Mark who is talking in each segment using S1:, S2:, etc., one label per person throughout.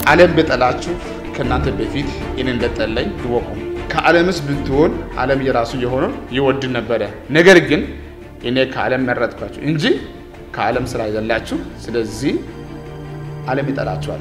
S1: ዓለም በጠላችሁ ከእናንተ በፊት እኔ እንደጠላኝ ይወቁ። ከዓለምስ ብትሆን ዓለም የራሱ የሆነው ይወድ ነበረ። ነገር ግን እኔ ከዓለም መረጥኳችሁ እንጂ ከዓለም ስራ አይደላችሁ። ስለዚህ ዓለም ይጠላችኋል።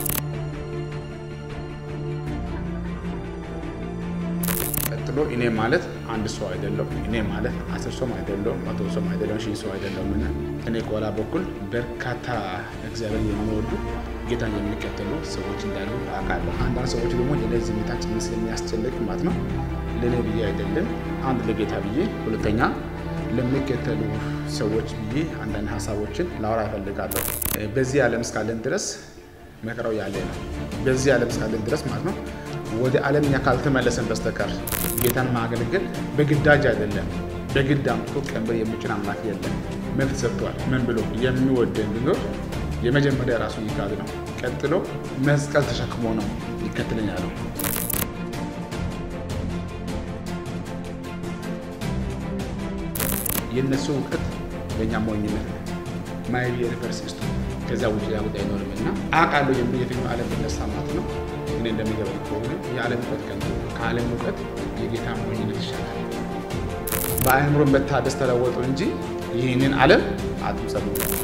S1: ቀጥሎ እኔ ማለት አንድ ሰው አይደለም። እኔ ማለት አስር ሰውም አይደለም፣ መቶ ሰውም አይደለም፣ ሺህ ሰው አይደለም። እና እኔ ከኋላ በኩል በርካታ እግዚአብሔር የሚወዱ ጌታን የሚከተሉ ሰዎች እንዳሉ አውቃለሁ። አንዳንድ ሰዎች ደግሞ የኔ ዝምታ ጭምር ስለሚያስጨንቅ ማለት ነው ለእኔ ብዬ አይደለም፣ አንድ ለጌታ ብዬ፣ ሁለተኛ ለሚከተሉ ሰዎች ብዬ አንዳንድ ሀሳቦችን ላወራ እፈልጋለሁ። በዚህ ዓለም እስካለን ድረስ መከራው ያለ ነው። በዚህ ዓለም እስካለን ድረስ ማለት ነው ወደ ዓለም እኛ ካልተመለሰን በስተቀር ጌታን ማገልገል በግዳጅ አይደለም። በግድ አምጥቶ ቀንበር የሚጭን አምላክ የለም። መብት ሰጥቷል። ምን ብሎ የሚወደን ቢኖር የመጀመሪያ ራሱ ይካድ ነው። ቀጥሎ መስቀል ተሸክሞ ነው ይከተለኝ ያለው። የእነሱ እውቀት በእኛ ሞኝነት ነው። ማይቢ ሪቨርሲስቱ ከዚያ ውጭ ያውጥ አይኖርም እና አውቃለሁ የሚል የትኛው ዓለም ብነሳ ማለት ነው እኔ እንደሚገባኝ ከሆነ የዓለም እውቀት ከንቱ ከዓለም እውቀት የጌታ ሞኝነት ይሻላል። በአእምሮ መታደስ ተለወጡ እንጂ ይህንን ዓለም አትምሰሉ።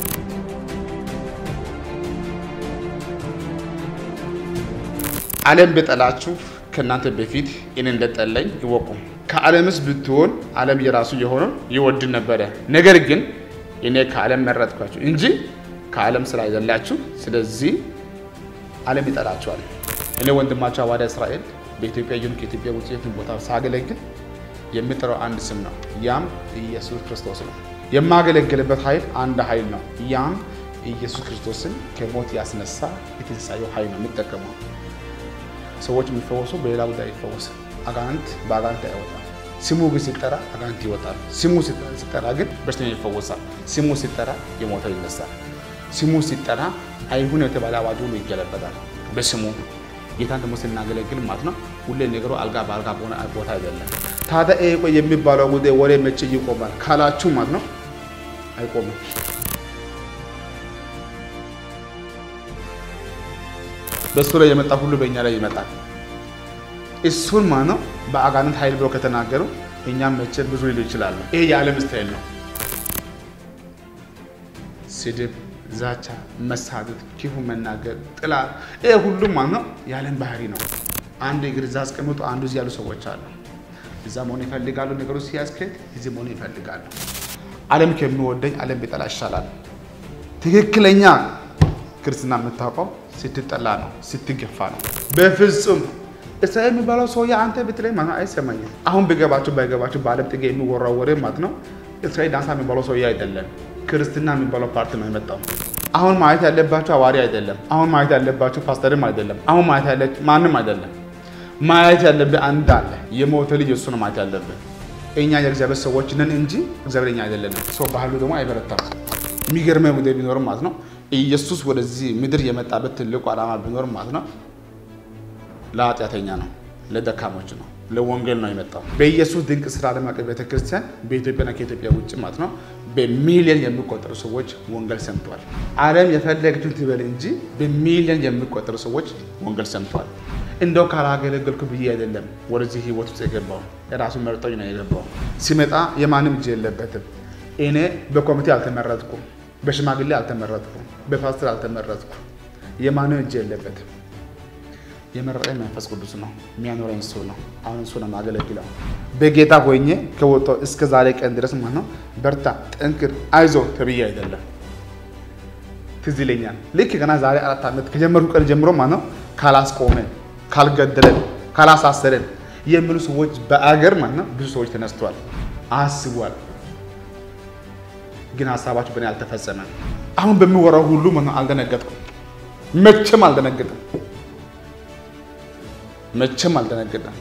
S1: ዓለም በጠላችሁ ከእናንተ በፊት እኔ እንደጠላኝ ይወቁ። ከዓለምስ ብትሆን ዓለም የራሱ የሆነው ይወድ ነበረ። ነገር ግን እኔ ከዓለም መረጥኳችሁ እንጂ ከዓለም ስራ አይደላችሁ። ስለዚህ ዓለም ይጠላችኋል። እኔ ወንድማቸው ሐዋርያ እስራኤል በኢትዮጵያ ይሁን ከኢትዮጵያ ውጭ የትም ቦታ ሳገለግል የሚጠራው አንድ ስም ነው። ያም ኢየሱስ ክርስቶስ ነው። የማገለግልበት ኃይል አንድ ኃይል ነው። ያም ኢየሱስ ክርስቶስን ከሞት ያስነሳ የትንሣኤው ኃይል ነው የሚጠቀመው። ሰዎች የሚፈወሱ በሌላ ጉዳይ ይፈወስ። አጋንንት በአጋንንት አይወጣም። ስሙ ግን ሲጠራ አጋንንት ይወጣል። ስሙ ሲጠራ ግን በሽተኛ ይፈወሳል። ስሙ ሲጠራ የሞተው ይነሳል። ስሙ ሲጠራ አይሁን የተባለ አዋጅ ሁሉ ይገለበጣል በስሙ ጌታን ደግሞ ስናገለግል ማለት ነው። ሁሌ ነገሩ አልጋ በአልጋ በሆነ ቦታ አይደለም። ታዲያ ይሄ ቆይ የሚባለው ጉዳይ ወሬ መቼ ይቆማል ካላችሁ ማለት ነው አይቆምም። በእሱ ላይ የመጣ ሁሉ በእኛ ላይ ይመጣል። እሱን ማለት ነው በአጋንንት ኃይል ብሎ ከተናገሩ እኛም መቼ ብዙ ሊሉ ይችላሉ። ይሄ የዓለም ስታይል ነው። ስድብ ዛቻ፣ መሳደብ፣ ክፉ መናገር፣ ጥላት፣ ይሄ ሁሉም ማለት ነው የዓለም ባህሪ ነው። አንድ እግር እዛ አስቀምጦ አንዱ እዚህ ያሉ ሰዎች አሉ። እዛ መሆን ይፈልጋሉ። ነገሩ ሲያስኬድ እዚህ መሆን ይፈልጋሉ። ዓለም ከሚወደኝ ዓለም ቢጠላ ይሻላል። ትክክለኛ ክርስትና የምታውቀው ስትጠላ ነው፣ ስትገፋ ነው። በፍጹም እስራኤል የሚባለው ሰውዬ አንተ ብትለኝ ማለት ነው አይሰማኝም። አሁን ቢገባችሁ ባይገባችሁ በዓለም ጥግ የሚወራው ወሬ ማለት ነው እስራኤል ዳንሳ የሚባለው ሰውዬ አይደለም ክርስትና የሚባለው ፓርቲ ነው የመጣው። አሁን ማየት ያለባችሁ አዋሪ አይደለም። አሁን ማየት ያለባችሁ ፓስተርም አይደለም። አሁን ማየት ያለ ማንም አይደለም። ማየት ያለብህ አንድ አለ፣ የሞተ ልጅ እሱ ነው ማየት ያለብህ። እኛ የእግዚአብሔር ሰዎች ነን እንጂ እግዚአብሔር እኛ አይደለንም። ሰው ባህሉ ደግሞ አይበረታም። የሚገርመው ጉዳይ ቢኖርም ማለት ነው ኢየሱስ ወደዚህ ምድር የመጣበት ትልቁ ዓላማ ቢኖርም ማለት ነው ለኃጢአተኛ ነው፣ ለደካሞች ነው ለወንጌል ነው የመጣው። በኢየሱስ ድንቅ ስራ ዓለም አቀፍ ቤተክርስቲያን በኢትዮጵያና ከኢትዮጵያ ውጭ ማለት ነው በሚሊዮን የሚቆጠሩ ሰዎች ወንጌል ሰምተዋል። ዓለም የፈለገችውን ትበል እንጂ በሚሊዮን የሚቆጠሩ ሰዎች ወንጌል ሰምተዋል። እንደው ካላገለገልኩ ብዬ አይደለም ወደዚህ ህይወት ውስጥ የገባው የራሱ መርጦኝ ነው የገባው። ሲመጣ የማንም እጅ የለበትም። እኔ በኮሚቴ አልተመረጥኩም፣ በሽማግሌ አልተመረጥኩም፣ በፓስተር አልተመረጥኩም። የማንም እጅ የለበትም። የመረጠኝ መንፈስ ቅዱስ ነው። የሚያኖረኝ እሱ ነው። አሁን እሱ ነው የማገለግለው። በጌታ ሆኜ ከወጣሁ እስከ ዛሬ ቀን ድረስ ማለት ነው በርታ፣ ጠንክር፣ አይዞ ተብዬ አይደለም። ትዝ ይለኛል ልክ ገና ዛሬ አራት ዓመት ከጀመርኩ ቀን ጀምሮ ማለት ነው ካላስቆመን፣ ካልገደለን፣ ካላሳሰረን የሚሉ ሰዎች በአገር ማለት ነው ብዙ ሰዎች ተነስተዋል፣ አስቧል። ግን ሀሳባቸው በእኔ አልተፈጸመም። አሁን በሚወራው ሁሉ ማለት ነው አልደነገጥኩም፣ መቼም አልደነገጥም። መቼም አልደነገጠም።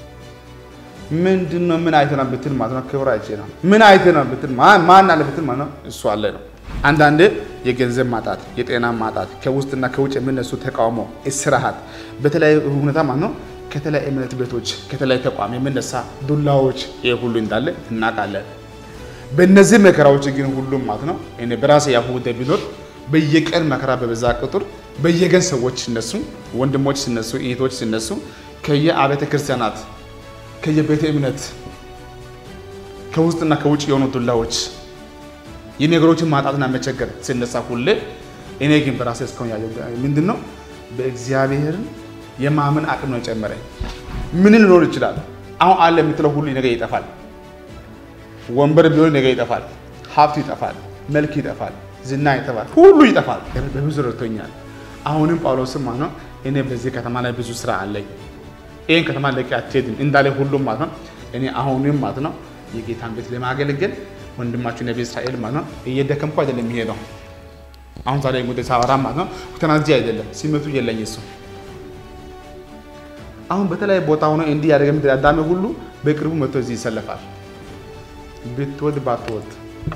S1: ምንድን ነው ምን አይተህ ነው ብትል ማለት ነው ክብር አይቼ ነው። ምን አይተህ ነው ብትል ማን አለ ብትል ማለት ነው እሱ አለ ነው። አንዳንዴ የገንዘብ ማጣት፣ የጤና ማጣት፣ ከውስጥና ከውጭ የሚነሱ ተቃውሞ፣ እስራሃት በተለያዩ ሁኔታ ማለት ነው ከተለያዩ እምነት ቤቶች ከተለያዩ ተቋም የሚነሳ ዱላዎች፣ ይሄ ሁሉ እንዳለ እናውቃለን። በእነዚህ መከራዎች ግን ሁሉም ማለት ነው እኔ በራሴ ያሁ ጉዳይ ቢኖር በየቀን መከራ በበዛ ቁጥር በየገን ሰዎች ሲነሱ፣ ወንድሞች ሲነሱ፣ እህቶች ሲነሱ ከየአብያተ ክርስቲያናት ከየቤተ እምነት ከውስጥና ከውጭ የሆኑ ዱላዎች የነገሮችን ማጣትና መቸገር ሲነሳ ሁሌ እኔ ግን በራሴ እስካሁን ያየው ምንድን ነው በእግዚአብሔርን የማመን አቅም ነው የጨመረኝ። ምን ሊኖር ይችላል? አሁን አለ የምትለው ሁሉ ነገ ይጠፋል። ወንበር ቢሆን ነገ ይጠፋል። ሀብት ይጠፋል። መልክ ይጠፋል። ዝና ይጠፋል። ሁሉ ይጠፋል። በብዙ ረድቶኛል። አሁንም ጳውሎስም ማለት ነው እኔ በዚህ ከተማ ላይ ብዙ ስራ አለኝ፣ ይህን ከተማ ለቂ አትሄድም እንዳለ ሁሉም ማለት ነው እኔ አሁንም ማለት ነው የጌታን ቤት ለማገልገል ወንድማችሁ ነቢ እስራኤል ማለት ነው እየደከምኩ አይደለም የሚሄደው። አሁን ዛሬ ጉዳይ ሳወራ ማለት ነው ተናዚ አይደለም ሲመቱ የለኝ እሱ አሁን በተለያየ ቦታ ሆኖ እንዲህ ያደረገ ምድር አዳሚ ሁሉ በቅርቡ መጥቶ እዚህ ይሰለፋል። ብትወድ ባትወድ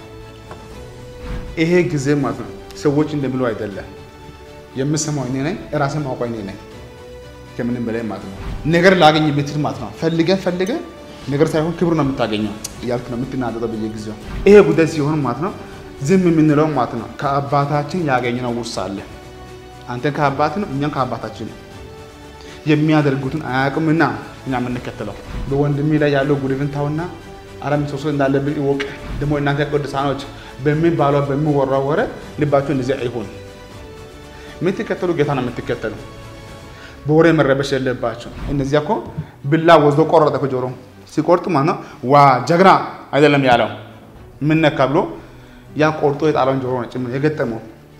S1: ይሄ ጊዜ ማለት ነው ሰዎች እንደሚሉ አይደለም። የምሰማው እኔ ነኝ፣ ራሴ ማውቀው እኔ ነኝ። ከምንም በላይ ማለት ነው ነገር ላገኝ ብትል ማለት ነው ፈልገን ፈልገን ነገር ሳይሆን ክብር ነው የምታገኘው እያልክ ነው የምትናደጠው በየጊዜው። ይሄ ጉዳይ ሲሆን ማለት ነው ዝም የምንለው ማለት ነው ከአባታችን ያገኘነው ውርስ አለ። አንተን ከአባት ነው፣ እኛም ከአባታችን ነው። የሚያደርጉትን አያውቅምና እኛ የምንከተለው በወንድሜ ላይ ያለው ጉድፍን ታውና አረም ሰው እንዳለብን ይወቅ። ደግሞ እናንተ ቅዱሳኖች በሚባለው በሚወራው ወሬ ልባችሁ እንደዚህ አይሆን። የምትከተሉ ጌታ ነው የምትከተሉ። በወሬ መረበሽ የለባቸው። እነዚያ እኮ ብላ ወስዶ ቆረጠ እኮ ጆሮ ሲቆርጥ ማለት ነው ዋ ጀግና አይደለም ያለው ምን ነካ ብሎ ያ ቆርጦ የጣለውን ጆሮ ነው ጭምር የገጠመው።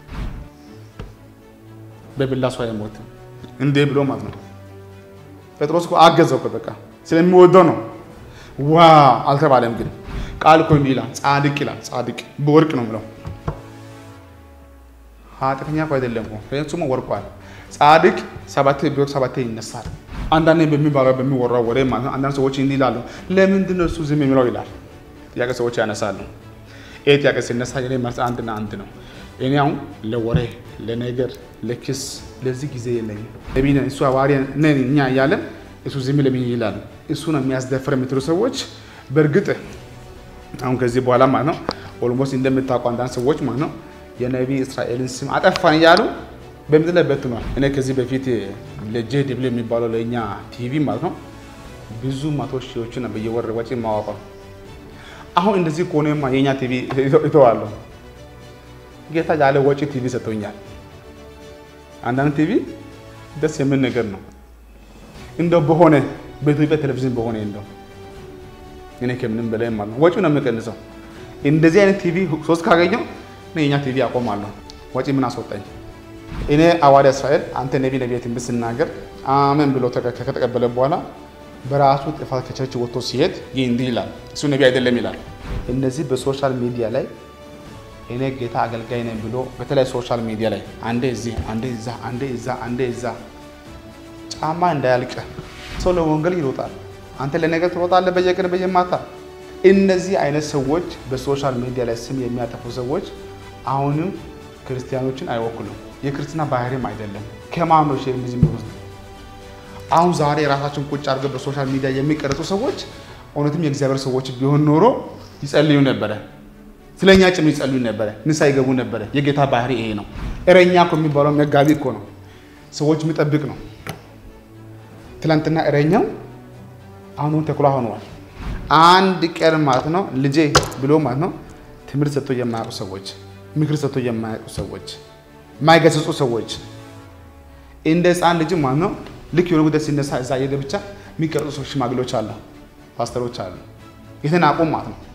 S1: በብላ ሰው አይሞትም እንዴ ብሎ ማለት ነው። ጴጥሮስ እኮ አገዘው እኮ በቃ ስለሚወደው ነው። ዋ አልተባለም ግን ቃል እኮ እንዲህ ይላል፣ ጻድቅ ይላል። ጻድቅ በወርቅ ነው ብለው ኃጢአተኛ እኮ አይደለም እኮ ፍጹም ወርቋል። ጻድቅ ሰባቴ ቢወርቅ ሰባቴ ይነሳል። አንዳንዴ በሚባለው በሚወራው ወሬ ማለት ነው አንዳንድ ሰዎች እንዲህ ይላሉ፣ ለምንድን ነው እሱ ዝም የሚለው ይላል። ጥያቄ ሰዎች ያነሳሉ። ይህ ጥያቄ ሲነሳ የኔ መልስ አንድና አንድ ነው። እኔ አሁን ለወሬ ለነገር ለክስ ለዚህ ጊዜ የለኝም። ነቢይ ነን እሱ ሐዋርያ ነን እኛ እያለን እሱ ዝም ለምን ይላል? እሱ ነው የሚያስደፍር የምትሉ ሰዎች በእርግጥ አሁን ከዚህ በኋላ ማለት ነው ኦልሞስት እንደምታውቁ አንዳንድ ሰዎች ማለት ነው የነቢይ እስራኤልን ስም አጠፋን እያሉ በምድር ላይ በትኗል። እኔ ከዚህ በፊት ለጄ ድብል የሚባለው ለእኛ ቲቪ ማለት ነው ብዙ መቶ ሺዎችን በየወር ወጪ ማዋቀው አሁን እንደዚህ ከሆነማ የእኛ ቲቪ እተዋለሁ። ጌታ ያለ ወጪ ቲቪ ሰጥቶኛል። አንዳንድ ቲቪ ደስ የሚል ነገር ነው። እንደው በሆነ በኢትዮጵያ ቴሌቪዥን በሆነ እንደው እኔ ከምንም በላይ ማለት ነው ወጪው ነው የምቀንሰው። እንደዚህ አይነት ቲቪ ሶስት ካገኘው እኔ የኛ ቲቪ አቆማለሁ። ወጪ ምን አስወጣኝ? እኔ ሐዋርያ እስራኤል አንተ ነቢ ነቢ ትንቢት ስናገር አሜን ብሎ ከተቀበለ በኋላ በራሱ ጥፋት ከቸርች ወጥቶ ሲሄድ ይህ እንዲህ ይላል፣ እሱ ነቢ አይደለም ይላል። እነዚህ በሶሻል ሚዲያ ላይ እኔ ጌታ አገልጋይ ነኝ ብሎ በተለይ ሶሻል ሚዲያ ላይ አንዴ እዚህ አንዴ እዛ አንዴ እዛ አንዴ እዛ ጫማ እንዳያልቅ ሰው ለወንጌል ይሮጣል። አንተ ለነገር ትሮጣለህ በየቀን በየማታ። እነዚህ አይነት ሰዎች በሶሻል ሚዲያ ላይ ስም የሚያጠፉ ሰዎች አሁንም ክርስቲያኖችን አይወክሉም። የክርስትና ባህሪም አይደለም። ከማኖች የሚዝ የሚወስድ አሁን ዛሬ ራሳቸውን ቁጭ አድርገው በሶሻል ሚዲያ የሚቀርጹ ሰዎች እውነትም የእግዚአብሔር ሰዎች ቢሆን ኖሮ ይጸልዩ ነበረ። ስለኛ ጭም ይጸልዩ ነበረ። ንስሐ ይገቡ ነበረ። የጌታ ባህሪ ይሄ ነው። እረኛ እኮ የሚባለው መጋቢ እኮ ነው። ሰዎች የሚጠብቅ ነው። ትላንትና እረኛው አሁን ተኩላ ሆነዋል። አንድ ቀን ማለት ነው ልጄ ብሎ ማለት ነው ትምህርት ሰጥቶ የማያውቁ ሰዎች፣ ምክር ሰጥቶ የማያውቁ ሰዎች፣ የማይገስጹ ሰዎች እንደ ሕፃን ልጅ ማለት ነው ልክ የሆነ ጉዳይ ሲነሳ እዛ ሄደ ብቻ የሚቀርጹ ሰዎች ሽማግሌዎች አሉ፣ ፓስተሮች አሉ፣ የተናቁ ማለት ነው